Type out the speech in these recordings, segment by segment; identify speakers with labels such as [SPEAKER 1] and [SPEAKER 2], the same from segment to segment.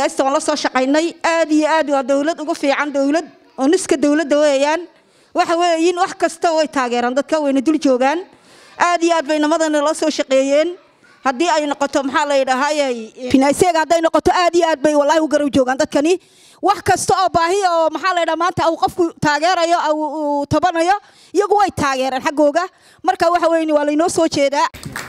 [SPEAKER 1] bidaasta waan la soo shaqaynay aad iyo aad waa dowlad ugu fiican dowlad oo niska dowladda weeyaan waxa weeyin wax kasta way taageeraan dadka wayna dul joogaan aad iyo aad bay namadana la soo shaqeeyeen haddii ay noqoto maxaa la yidhaahayay finaaseega hadday noqoto aad iyo aad bay wallaahi u garab joogaan dadkani wax kasta oo baahi oo maxaa la yidhaha maanta uu qofku taageerayo uu tabanayo iyagu way taageeraan xaggooga marka waxa weeye waa laynoo soo jeedaa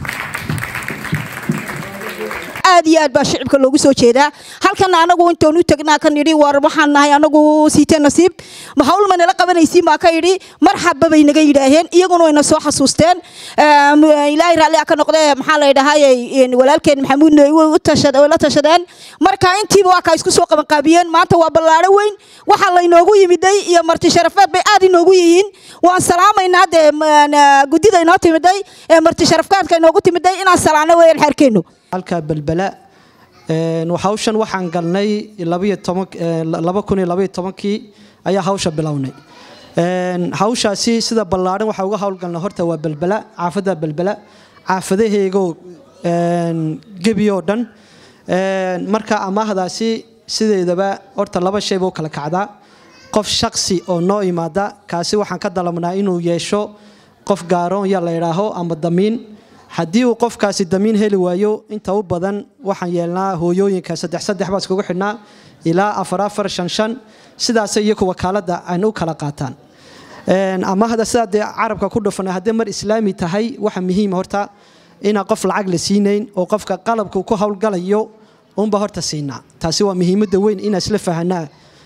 [SPEAKER 1] aad iyo aad baa shicibka loogu soo jeedaa halkana anagu intoon u tagnaa kan yidhi war waxaan nahay anagu siitee nasiib ma hawl ma nala qabanaysiin baa ka yidhi marxaba bay naga yidhaaheen iyaguna wayna soo xasuusteen ilaahay raalli ka noqdee maxaa la yidhaahayay walaalkeen maxamuudna way la tashadeen marka intiiba waa kaa isku soo qabanqaabiyeen maanta waa ballaaro weyn waxaa laynoogu yimiday iyo marti sharafeed bay aad inoogu yihiin waan salaamaynaa dee guddida inoo timiday ee marti sharafkaadka inoogu timiday inaan salaano weeyaan xeerkeennu
[SPEAKER 2] halka belbela hawshan waxaan galnay laba kun iyo labaiyo tobankii ayaa hawsha bilownay hawshaasi sida ballaadhan waxaa uga howlgalnay horta waa belbela caafadda belbela caafadaheegoo gebi oo dhan marka amaahdaasi sideedaba horta laba shay buu kala kacdaa qof shaksi oo noo imaada kaasi waxaan ka dalabnaa inuu yeesho qof gaaroon ya la idhaaho ama damiin haddii uu qofkaasi damiin heli waayo inta u badan waxaan yeelnaa hooyooyinka saddex saddex baa iskugu xidhnaa ilaa afar afar shan shan sidaasay iyaku wakaaladda ayna u kala qaataan amaahda sidaa dee carabka ku dhufana haddii mar islaami tahay waxa muhiima horta inaan qof lacag la siinayn oo qofka qalabku ku howlgalayo unba horta siinaa taasi waa muhiimadda weyn inaan isla fahanaa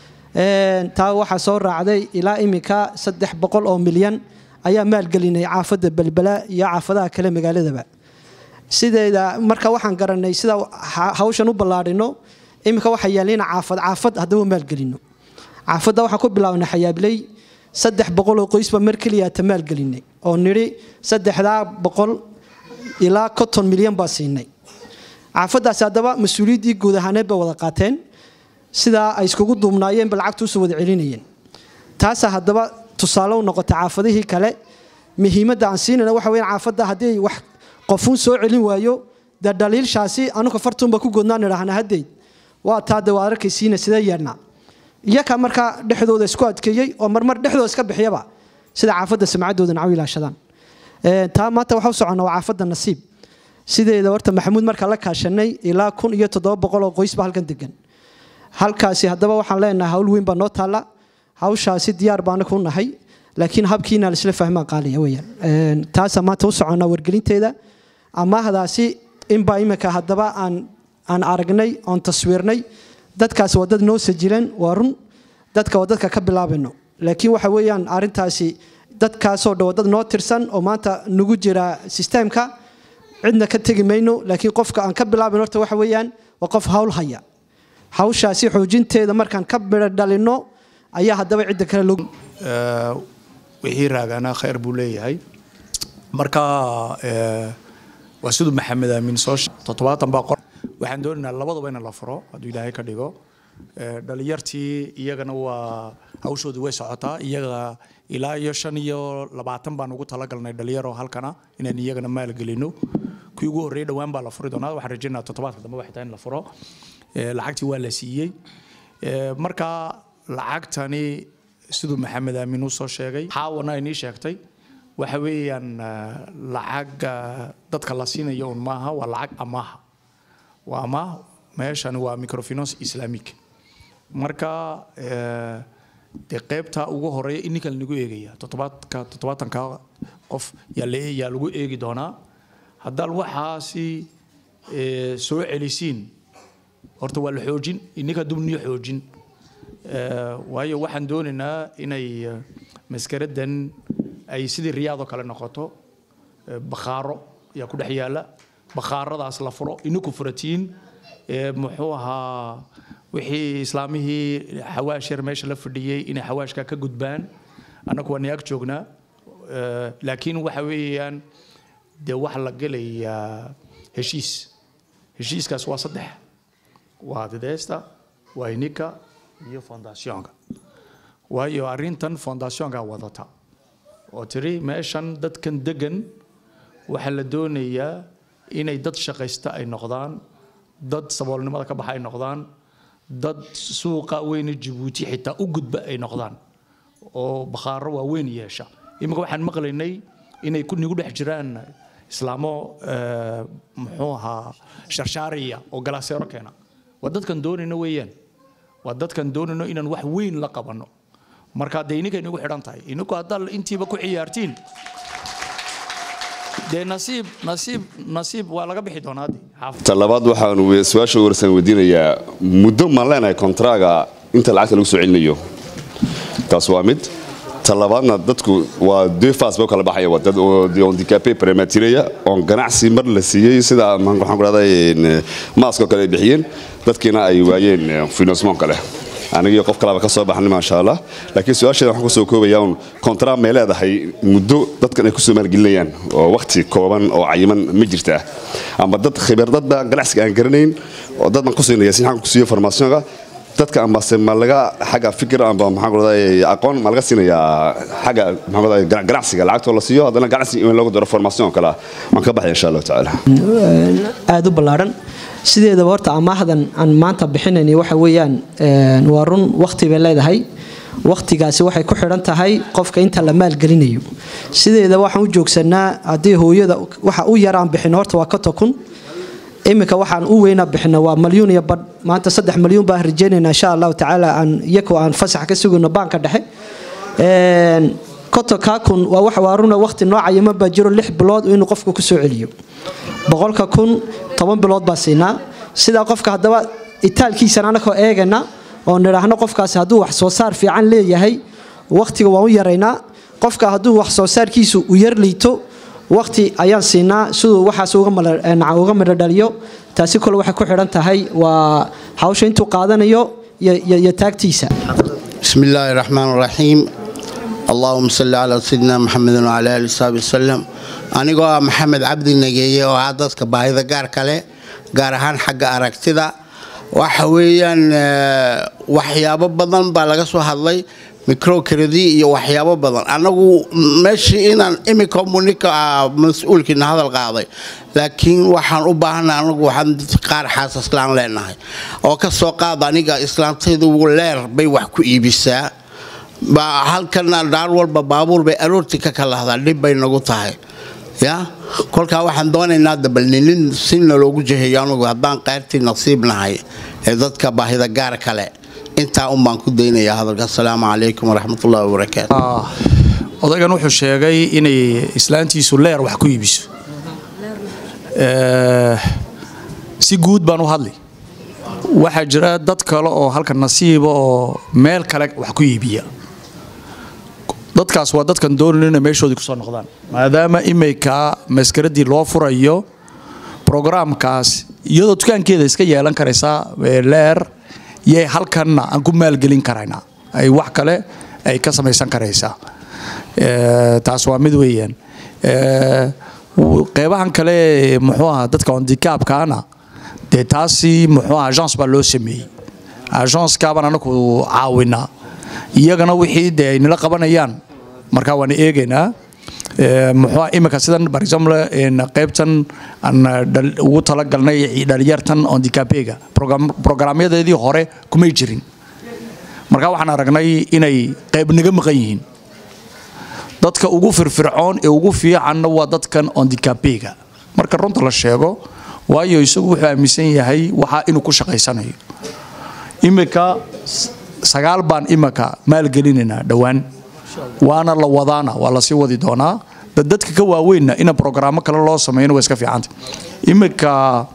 [SPEAKER 2] taa waxaa soo raacday ilaa iminka saddex boqol oo milyan ayaa maalgelinay caafadda belbela iyo caafadaha kale magaaladaba sideeda marka waxaan garanay sida hawshan u ballaadhino iminka waxaa yaalina caafad caafad haddaba maalgelino caafadda waxaan ku bilaabnay xayaabley saddex boqol oo qoysba mar keliya ta maalgelinay oo nidhi saddexdaa boqol ilaa konton milyan baa siinay caafaddaasi haddaba mas-uuliyaddii guud ahaaneed bay wada qaateen sidaa ay iskugu duubnaayeenba lacagta usoo wada celinayeen taasaa haddaba tusaale u noqotay caafadihii kale muhiimadda aan siinayna waxa weya caafadda haddii wax qofuun soo celin waayo dee dhaliilshaasi anuka fartuunba ku godnaan idhaahna haddeed waa taa de waa arkaysiina sidee yeedhnaa iyaka markaa dhexdooda isku adkeeyey oo marmar dhexdooda iska bixiyaba sida caafadda samcaddooda nacaw ilaashadaan taa maanta waxa u soconnaa waa caafadda nasiib sideeda horta maxamuud markaa la kaashanay ilaa kun iyo toddoba boqol oo qoysba halkan degan halkaasi haddaba waxaan leenahay hawl weyn baa noo taalla hawshaasi diyaar baana ku nahay laakiin habkiina laisla fahmaa qaaliya weyaan taasaa maanta u soconnaa wargelinteeda amaahdaasi inbaa iminka haddaba aan aan aragnay oon taswiirnay dadkaasi waa dad noo sajilan waa run dadka waa dadka ka bilaabayno laakiin waxa weeyaan arrintaasi dadkaasoo dhan waa dad noo tirsan oo maanta nagu jira sisteemka cidna ka tegi mayno laakiin qofka aan ka bilaabayno horta waxa weeyaan waa qof hawl haya hawshaasi xoojinteeda markaan ka midho dhalino ayaa haddaba cidda kale loo
[SPEAKER 3] wixii raagaana khayr buu leeyahay marka waa siduu maxamed aamin soo toddobaatan baa qor waxaan doonaynaa labadaba in la furo hadduu ilaahay ka dhigo dhalinyartii iyagana waa hawshoodii way socotaa iyaga ilaa iyo shan iyo labaatan baan ugu talagalnay dhalinyaro halkana inaan iyagana maalgelino kii ugu horreeyay dhowaan baa la furi doonaa waxaan rajaynaa toddobaadka dambe waxay tahay in la furo lacagtii waa la siiyey marka lacagtani siduu maxamed aamin uu soo sheegay xaawana inii sheegtay waxa weeyaan lacag dadka la siinayo un maaha waa lacag amaaha waa amaah meeshani waa microfinance islamic marka dee qaybta ugu horeeya in ninkan lagu eegaya toddobaadka toddobaatanka qof yaa la yaa lagu eegi doonaa haddaan waxaasi soo celisiin horta waa la xoojin ininka dubniyo xoojin waayo waxaan doonaynaa inay maskaradan ay sidii riyaadoo kale noqoto bakhaaro ayaa ku dhex yaala bakhaaradaas la furo ininku furatiin muxuu ahaa wixii islaamihii xawaash yar meesha la fadhiyey inay xawaashka ka gudbaan annagu waa niyaag joognaa laakiin waxa weeyaan dee waxa la gelayaa heshiis heshiiskaas waa saddex waa dideesta waa ininka iyo fondationka waayo arrintan fondationka wadata oo tiri meeshan dadkan degan waxaa la doonayaa inay dad shaqaysta ay noqdaan dad saboolnimada ka baxa ay noqdaan dad suuqa weyne jabuuti xitaa u gudba ay noqdaan oo bakhaaro waaweyn yeesha iminka waxaan maqlaynay inay ku nigu dhex jiraan islaamo eh, muxuu ahaa sharshaariya oo galaaseero keena waa dadkan doonayno weeyaan waa dadkan doonayno inaan wax weyn la qabanno marka dee ininka inagu xidhan tahay ininku haddaad intiiba ku ciyaartiin dee nasiib nasiib nasiib waa laga bixi doonaa dee xaafid
[SPEAKER 4] ta labaad waxaan we- su-aasha ugu horeysan weydiinayaa muddo maan leenahay kontraaga inta lacagta lagu soo celinayo taas waa mid ta labaadna dadku waa deux phase ba u kala baxaya waa dad oo de handicapé prematuraya oon ganacsi mar la siiyey sida maxaan waxaan ku dhahday maaskoo kale ay bixiyeen dadkiina ay waayeen eh, financement kale anigii qof kalaba ka soo baxnay maasha allah laakiin su-aasheeda waxaan kusoo koobayaa un kontra may leedahay muddo dadkan ay kusoo maalgelinayaan oo waqti kooban oo cayiman ma jirtaa ama dad khibradadba ganacsiga aan garanayn oo dad baan ku siinaya si xaan ku siiyo formationka dadka ambase ma laga xagga fikir amba maxaan ku dhahday aqoon ma laga siinayaa xagga maxaan ku dhahday gana- ganacsiga lacagtoo la siiyo haddana ganacsi in loogu daro formation oo kale ah waan ka baxaya insha allahu tacaala
[SPEAKER 2] aada u ballaaran sideedaba horta amaahdan aan maanta bixinayni waxa weeyaan een, waa run waqti bay leedahay waqtigaasi waxay ku xidhan tahay qofka inta la maalgelinayo sideedaba waxaan u joogsanaa haddii hooyada waxa u yaraan bixin horta waa ka tokun iminka waxaan u weynaa bixina waa malyuun iyo badh maanta saddex malyuun baan rajeynayna insha allahu tacaala aan iyakoo aan fasax ka sugayno baanka dhexe Een, kotonkaa kun waa wax waa runa waqti noocayama baa jiro lix bilood inuu qofku ku soo celiyo boqolka kun toban bilood baa siinaa sidaa qofka haddaba itaalkiisana anakoo eegana oo nidhaahno qofkaasi hadduu wax soo saar fiican leeyahay waqtiga waan u yaraynaa qofka hadduu wax soo saarkiisu u yar liito waqti ayaan siinaa siduu waxaas uga mala- eh, naca- uga midho dhaliyo taasi kole waxay ku xidhan tahay waa hawsha intuu qaadanayo iyo- iyo iyo taagtiisa
[SPEAKER 5] بسم الله الرحمن الرحيم اللهم صل على سيدنا محمد وعلى اله وصحبه وسلم anigoo ah maxamed cabdi nageeye oo ah dadka baahida gaarka leh gaar ahaan xagga aragtida waxa weeyaan eh, waxyaabo badan baa laga soo hadlay microcredi iyo waxyaabo badan anagu meeshii inaan imika munika ah mas-uulkiina hadal qaaday laakiin waxaan u baahanay anagu waxaan dad qaar xaasaslaan leenahay oo ka soo qaada aniga islaantaydu leer bay wax ku iibisaa baa halkana dhaar walba baabuur bay aroortii ka kalahdaa dhib bay nagu tahay ya kolkaa waxaan doonaynaa dabalninin sina loogu jeheeyo anugu haddaan qayrtii nasiib nahay ee dadka baahida gaar kale intaa un baan ku daynayaa hadalka asalaamu calaykum waraxmatullahi wabarakaatu
[SPEAKER 3] Ah, odaygan wuxuu sheegay inay islaantiisu leer wax ku iibiso Eh, si guud baan u hadli waxaa jira dad kale oo halka nasiiba oo meel kale wax ku iibiya dadkaas waa dadkan doonayn inay meeshoodii kusoo noqdaan maadaama imika maskaradii loo furayo programkaas iyadoo dukaankeeda iska yeelan karaysaa ee leer yay halkanna aan ku maalgelin karaynaa ay wax kale ay ka samaysan karaysaa Eh, taas waa mid weeyaan Eh, w- qeybahan kale ee muxuu ahaa dadka ondikaabkaana dee taasi muxuu ahaa agence baa loo sameeyey agencekaabaan anaku caawinaa iyagana wixii dee ay nala qabanayaan markaa waan eegaynaa Eh, muxuu ahaa imika sidan for example in qeybtan aan dhal- ugu talagalnay dhalinyartan ondikapega programyadeedii hore kumay jirin markaa waxaan aragnay inay qeyb naga maqan yihiin dadka ugu firfircoon ee ugu fiicanna waa dadkan ondikapega marka runta la sheego waayo isagu wuxuu aaminsan yahay waxaa inuu ku shaqaysanayo imika s- sagaal baan imika maalgelinaynaa dhowaan waana la wadaana waa lasii wadi doonaa dad dadka ka waaweynna ina programmo kale loo sameeyana waa iska fiicanta imika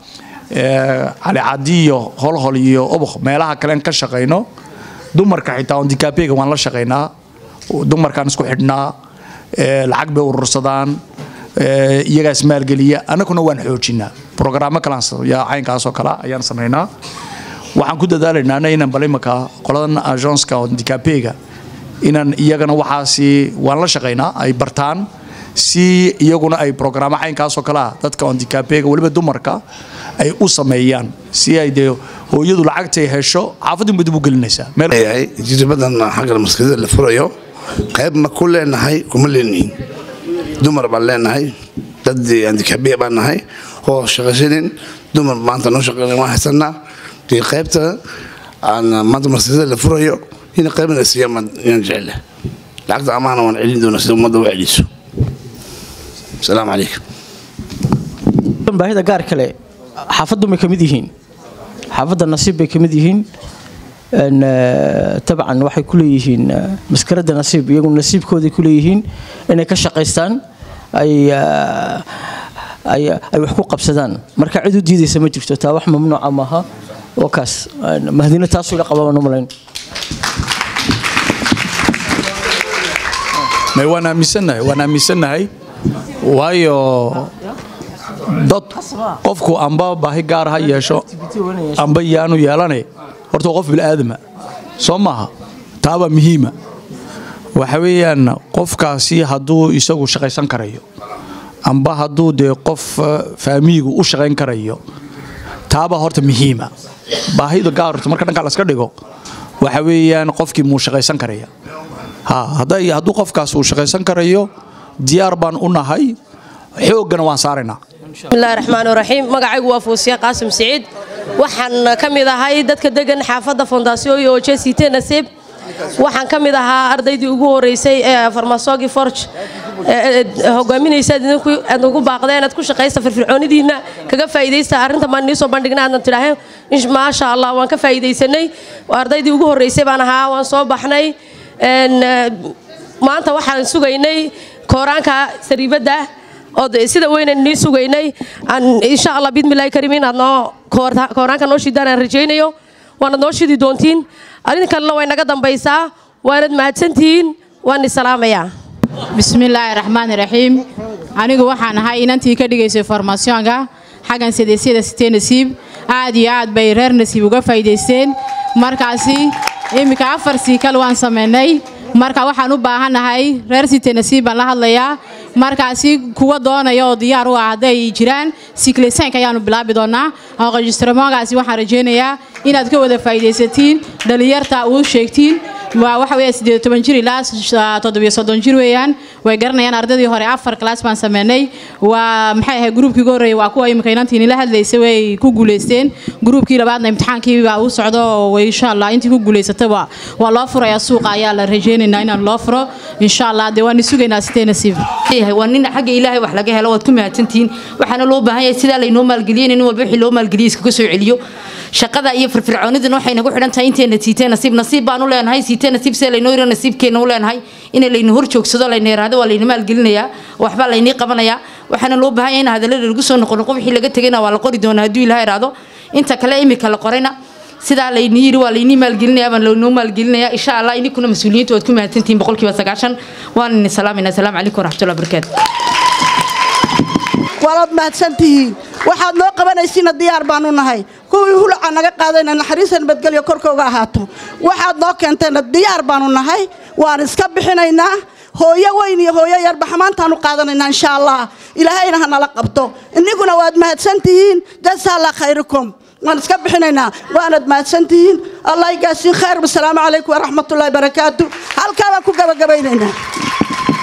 [SPEAKER 3] eh, calicadi iyo holhol iyo obok meelaha kalen ka shaqayno dumarka xitaa ondikapega waan la shaqaynaa dumarkaan isku xidhnaa eh, lacag bay urursadaan eh, iyagaa ismaalgeliya annaguna waan xoojinaa programmo kalaan yaa caynkaasoo kale ayaan samaynaa waxaan ku dadaalaynaa inaan bal imika qoladan agenceka ondikapega inaan iyagana waxaasi waan la shaqaynaa ay bartaan si iyaguna ay programmo caynkaasoo kale ah dadka ondikapega weliba dumarka ay u sameeyaan si ay dee hooyadu lacagtay hesho xaafadinba dib u gelinaysaa meel
[SPEAKER 6] leeyahay jirbadan xagga maskaxda la furayo qayb ma ku leenahay kuma leenahin dumar baan leenahay dad andikabiya baan nahay oo shaqaysanin dumar maanta noo shaqeyn waan haysanaa dee qaybta aan maanta maskada la furayo in qaybna siiya yaan jecela lacagta amaana waan celin doonaa sida ummadda u celiso asalaamu calaykum
[SPEAKER 7] baahida gaar kale xaafaddu may ka mid yihiin xaafadda nasiib bay ka mid yihiin tabcan waxay ku leeyihiin maskaradda nasiib iyagu nasiibkooday ku leeyihiin inay ka shaqaystaan ay ay wax ku qabsadaan marka cid u diidaysa ma jirto taa wax mamnuuca maaha oo kaas mahdina taasuu la qabaan umalayn
[SPEAKER 3] may waan aaminsannahay waan aaminsannahay waayo dad qofku amba baahi gaar ha yeesho amba yaanu yeelane horta waa qof bil'aadama soo maaha taabaa muhiima waxa weeyaan qofkaasi hadduu isagu shaqaysan karayo amba hadduu dee qof faamiigu u shaqayn karayo taabaa horta muhiima baahida gaar horta marka dhanka laska dhigo waxa weeyaan qofkii muu shaqaysan karaya ha hadday hadduu qofkaas uu shaqaysan karayo diyaar baan u nahay xooggana waan saaraynaa
[SPEAKER 8] bismillahi raxmaan raxiim magacaygu waa fuusiya qaasim siciid waxaan ka mid ahay dadka degan xaafadda fondaasiyooyi oo jesite nasiib waxaan ka mid ahaa ardaydii ugu horeysay ee farmasogi forge hogaaminaysa idinku aad ugu baaqdeen aad ku shaqaysta firfircoonidiina kaga faa'iidaysta arrinta maan nii soo bandhigna aadna tidhaaheen maasha allah waan ka faa'iidaysanay ardaydii ugu horeysay baan ahaa waan soo baxnay maanta waxaan sugaynay kooraanka sariibadda oo sida weynan nii sugaynay insha allah bidmillahi kariim inaad noo kooraanka noo shidaan aan rajaynayo waanad noo shidi doontiin arrin kalena way naga dambaysaa waanad mahadsantihiin waan i salaamayaa
[SPEAKER 9] bismillaahi raxmaani raxiim anigu waxaan ahay inantii ka dhigaysay formaasyoonka xaggan sideesyada sitee nasiib aad iyo aad bay reer nasiib uga faa'iidaysteen markaasi iminka afar siikal waan samaynay marka waxaan u baahannahay reer site nasiib baan la hadlayaa markaasi kuwa doonaya oo diyaar u ah hadday jiraan siklesaynka ayaanu bilaabi doonaa aqojistramoonkaasi waxaan rajaynayaa inaad ka wada faa'iidaysatiin dhalinyarta uu sheegtiin waa waxa weeye siddeed toban jir ilaa toddobiyo soddon jir weeyaan way garanayaan ardaydii hore afar class baan sameynay waa maxay ahayd gruubkii ugu horreeyay waa kuwa imika inantii nila hadlaysay way ku guulaysteen gruubkii labaadna imtixaankii baa u socdo oo way insha allah intii ku guulaysataba waa loo furayaa suuqa ayaa la rajaynaynaa inaan loo furo insha allah dee waan sugaynaa sitee nasiib
[SPEAKER 10] waa nin xagga ilaahay wax laga helo waad ku mahadsantihiin waxaana loo baahan yahay sidaa laynoo maalgeliyey nin walba wixii loo maalgeliyey iskaga soo celiyo shaqada iyo firfircoonidana waxay nagu xidhan tahay inteena siitee nasiib nasiib baan u leenahay siitee nasiib see laynoo yiro nasiibkeena u leenahay in layna hor joogsado layna yiraahdo waa layna maalgelinayaa waxbaa laynii qabanayaa waxaana loo baahan yahay in hadallada lagu soo noqo noqo wixii laga tegayna waa la qori doonaa hadduu ilaha iraahdo inta kale imika la qorayna sidaa laynii yiri waa laynii maalgelinayaa baan laynoo maalgelinayaa insha allah ininkuna mas-uuliyiinta waad ku mahadsantihiin boqolkiiba sagaashan waan ini salaamayna asalaamu calaykum waraxmatullahi wabarakaatu
[SPEAKER 11] waalaad mahadsantihiin waxaad noo qabanaysiina diyaar baanu nahay kuwii hulaca naga qaadayna naxariisa nabadgelyo korkooga ahaato waxaad noo keentayna diyaar baanu nahay waan iska bixinaynaa hooyo weyn iyo hooyo yarba xamaantaanu qaadanaynaa insha allah ilaahayna ha nala qabto iniguna waad mahadsantihiin jasaalla khayrukum waan iska bixinaynaa waanad mahadsantihiin allah igaasiin khayr wasalaamu calaykum waraxmatullahi barakaatu halkaa baan ku gabagabaynaynaa